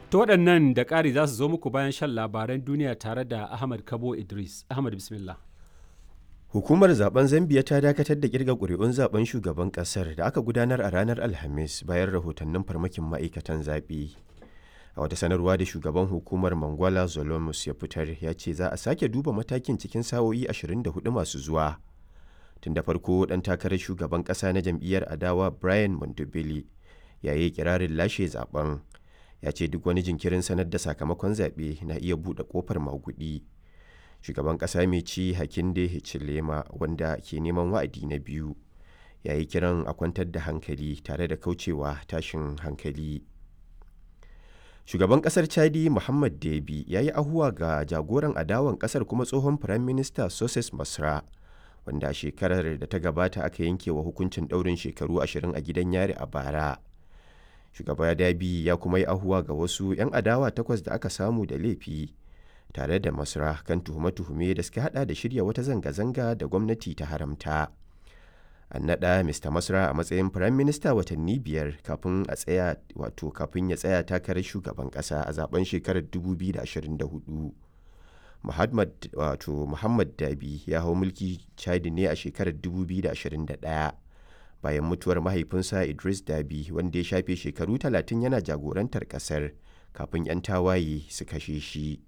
To waɗannan da ƙari za su zo muku bayan shan labaran duniya tare da Ahmad Kabo Idris. Ahmad bismillah. Hukumar zaben Zambiya ta dakatar da kirga ƙuri'un zaben shugaban ƙasar da aka gudanar a ranar Alhamis bayan rahotannin farmakin ma'aikatan zaɓe. A wata sanarwa da shugaban hukumar Mangwala Zolomus ya fitar ya ce za a sake duba matakin cikin sa'o'i 24 masu zuwa. Tun da farko ɗan takarar shugaban ƙasa na jam'iyyar adawa Brian Mondobele ya yi kirarin lashe zaben. Ya ce duk wani jinkirin sanar da sakamakon zaɓe na iya buɗe ƙofar maguɗi. shugaban ƙasa mai ci hakinde hichilema wanda ke neman wa'adi na biyu ya yi kiran a kwantar da hankali tare da kaucewa tashin hankali shugaban ƙasar chadi muhammad debi ya yi ahuwa ga jagoran adawan ƙasar kuma tsohon firayim minista soses masra wanda shekarar da ta gabata aka yanke wa hukuncin ɗaurin shekaru ashirin a gidan yari a bara shugaba dabi ya kuma yi ahuwa ga wasu 'yan adawa takwas da aka samu da laifi tare da masra kan tuhume-tuhume da suka hada da shirya wata zanga-zanga da gwamnati ta haramta an naɗa mr masra a matsayin firayim minista watanni biyar kafin a tsaya wato kafin ya tsaya takarar shugaban ƙasa a zaben shekarar 2024 muhammad wato muhammad dabi ya hau mulki chadi ne a shekarar 2021 bayan mutuwar mahaifinsa idris dabi wanda ya shafe shekaru 30 yana jagorantar ƙasar kafin 'yan tawaye su kashe shi